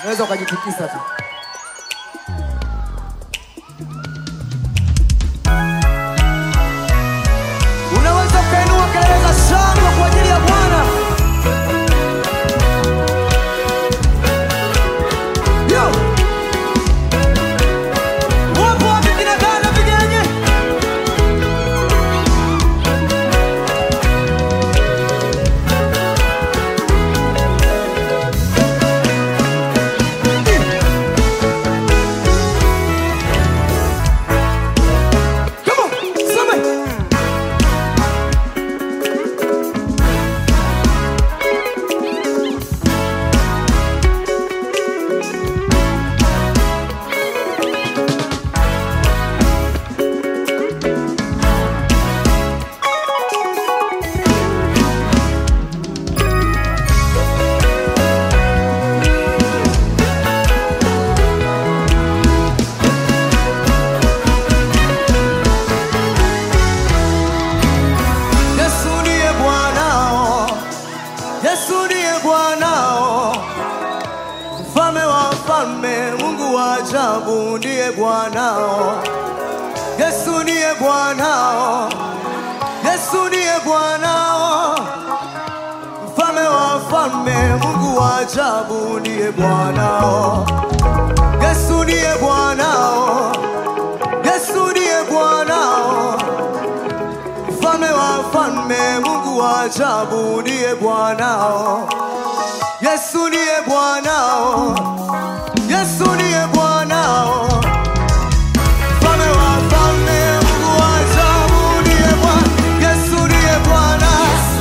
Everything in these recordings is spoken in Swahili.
unaweza ukajitikisa tu. Unaweza ukainua kelele za shangwe kwa ajili ya Bwana. Yo! Wapo wapi kina dada vigenye? Come on, sema. Yesu ndiye Bwanao, Yesu ndiye Bwanao, mfalme wa wafalme, Mungu wa ajabu ndiye Bwanao. Yesu ndiye Bwanao, Yesu ndiye Bwanao, mfalme wa wafalme, Mungu wa ajabu ndiye Bwanao. Yesu ndiye Bwanao, Yesu ndiye Bwanao mfalme wa falme, Mungu wa ajabu ndiye Bwanao. Yesu ndiye Bwanao, Yesu ndiye Bwanao, mfalme wa falme, Mungu wa ajabu ndiye Bwana. Yesu ndiye Bwana,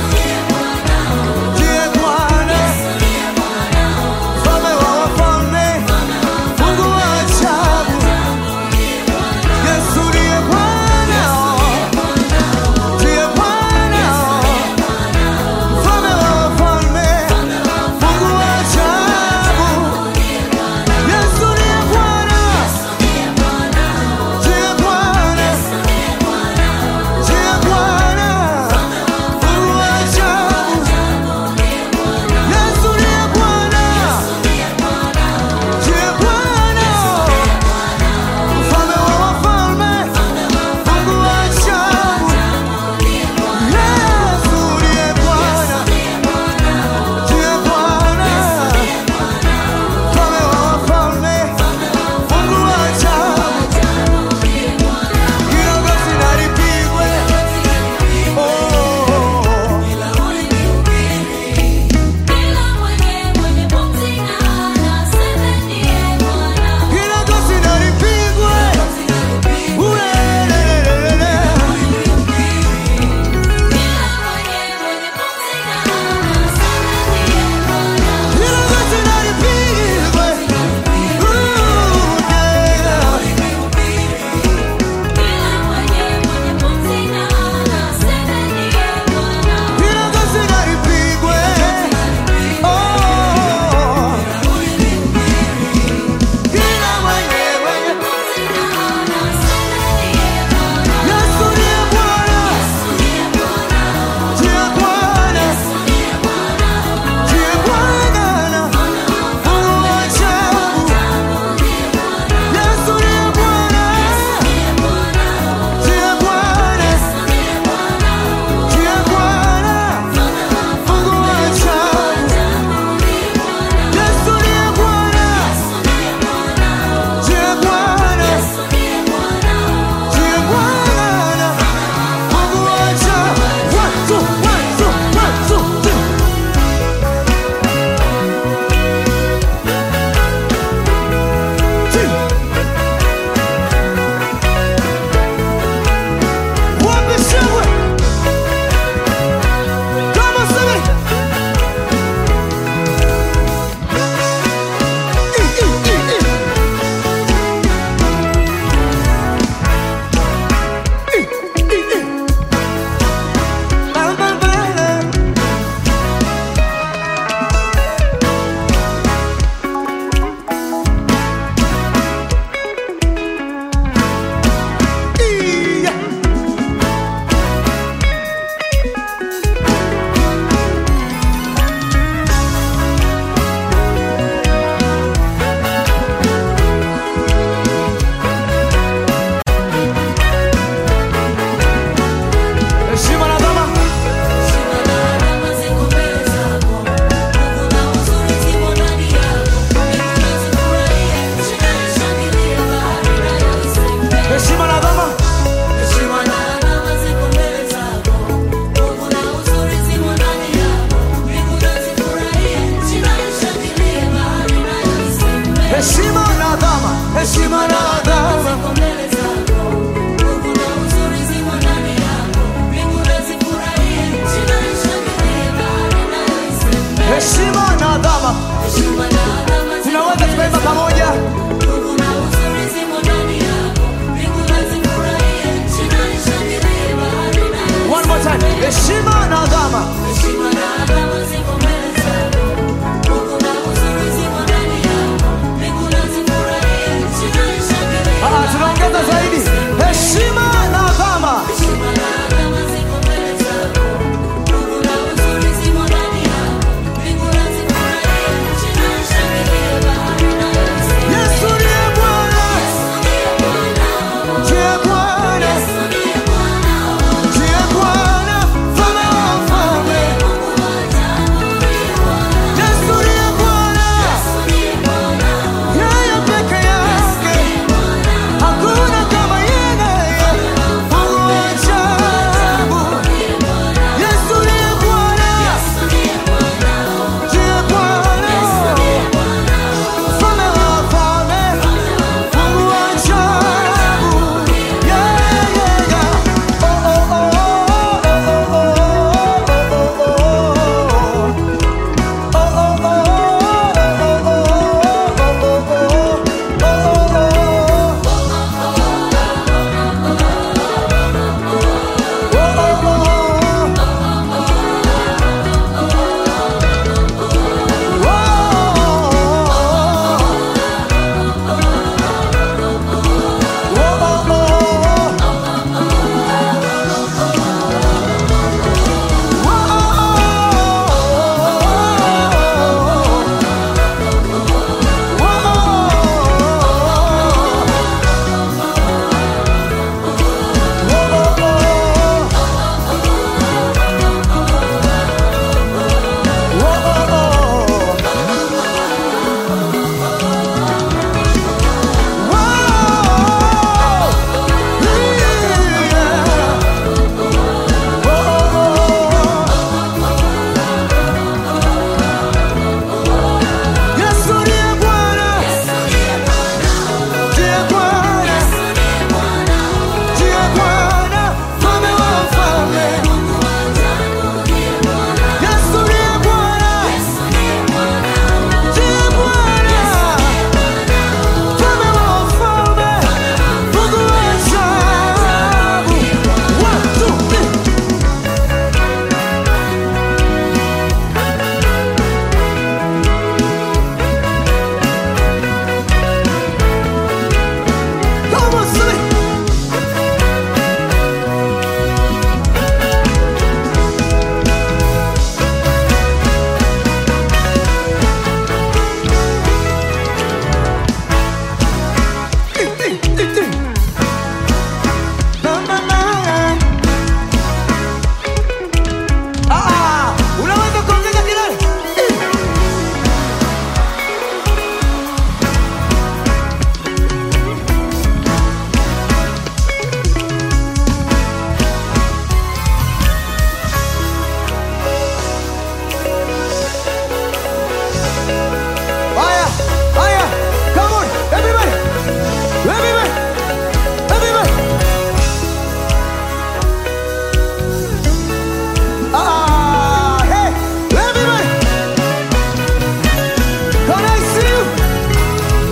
ndiye Bwana, mfalme wa wafalme, Mungu wa ajabu. Yesu ndiye Bwanao. Ndiye Bwana, mfalme wa wafalme, Mungu wa ajabu. Yesu ndiye Bwana, heshima na adhama, heshima na adhama. Heshima na adhama. Tunaweza tukaimba pamoja. One more time. Heshima na adhama. Ah, tunaongeza zaidi. Heshima na adhama. Yesu ndiye Bwana. Ndiye Bwana. Ndiye Bwana. Mfalme wa wafalme. Yesu ndiye Bwana. Yeye peke yake. Hakuna kama yeye. Mungu wa ajabu. Yesu ndiye Bwana. Ndiye Bwana. Mfalme wa wafalme. Mungu wa ajabu. Yeah, yeah, yeah. Oh, oh, oh, oh, oh, oh, oh, oh, oh, oh. Yesu ndiye Bwana, ndiye Bwana, ndiye Bwana, mfalme wa wafalme. Yesu ndiye Bwana, ndiye Bwana, mfalme wa wafalme, Mungu wa ajabu. One, two, three. Come on, sing. Ah, unaweza kuongeza kelele? Haya, haya, come on, everybody, everybody, everybody. Ah, hey, everybody. Can I see you?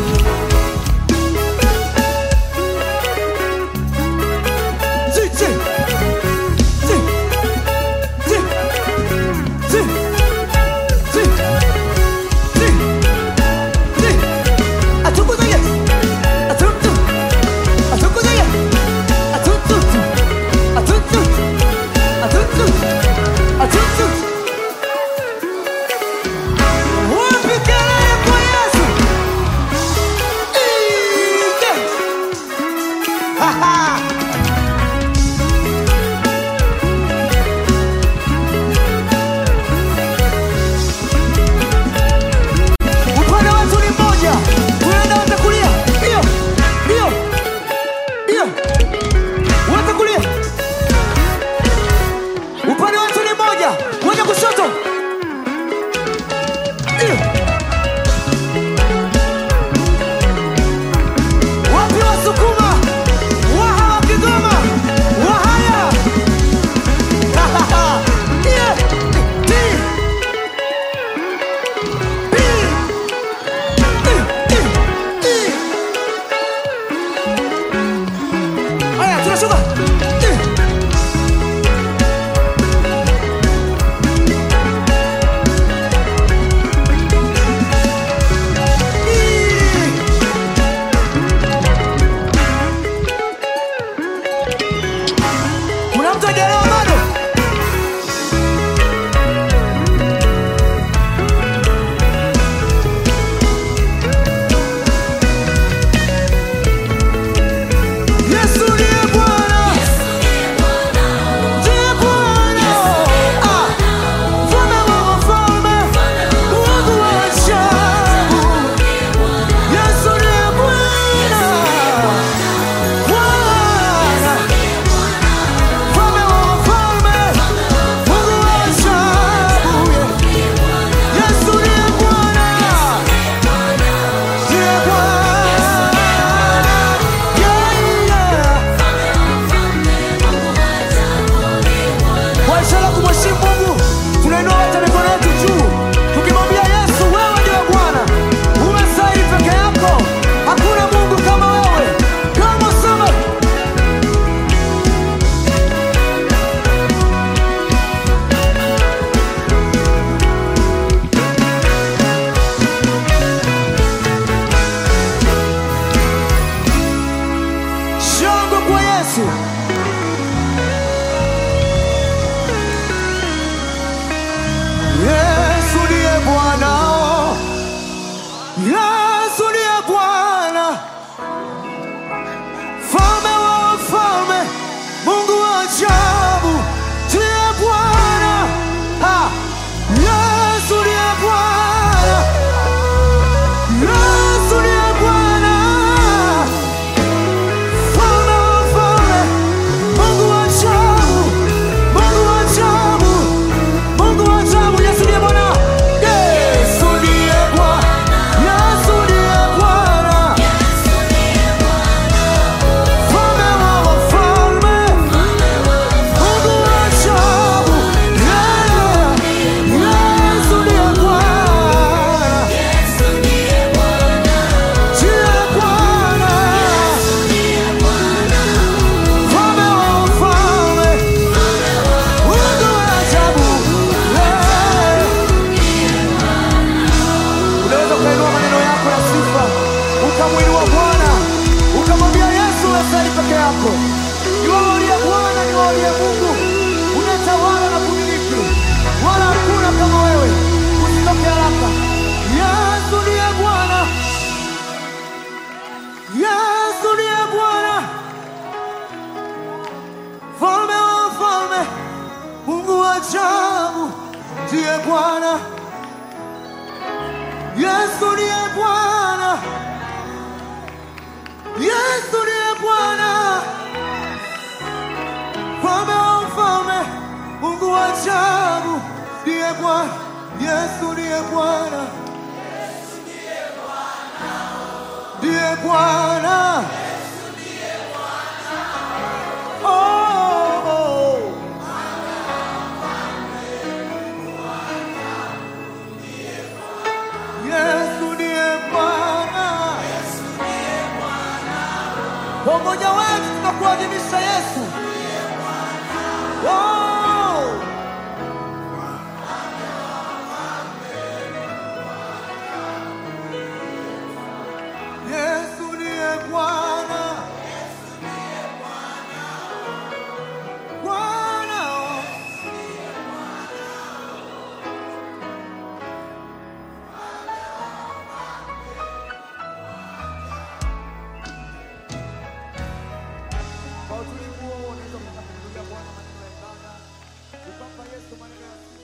Zi, zi, zi, zi, zi, zi, zi. Atukuzaye. Atutu. Atukuzaye. Atutu. Atutu. Atutu. Atutu. Wapi kelele kwa Yesu? Ije. Ha, ha. Upande wetu ni mmoja, tunaenda wote kulia. Hiyo, hiyo, hiyo, wote kulia. Upande wetu ni mmoja, moja kushoto. Hiyo. wako. Ni wewe uliye Bwana, ni wewe uliye Mungu, unatawala na kumiliki, wala hakuna kama wewe. Usitoke haraka. Yesu ndiye Bwana, Yesu ndiye Bwana, mfalme wa wafalme, Mungu wa ajabu, ndiye Bwana. Yesu ndiye Bwana, Yesu ndiye Bwana, mfalme wa mfalme, Mungu wa ajabu, ndiye Bwana. Yesu ndiye Bwana, ndiye Bwana. Oh, oh. Yesu ndiye Bwana. Kwa umoja wetu tunakuadhimisha Yesu. Oh. Yesu ndiye Bwana. Bwana. Kwa utulivu huo unaweza kumrudia Bwana maneno ya ibada. Upapa Yesu maneno ya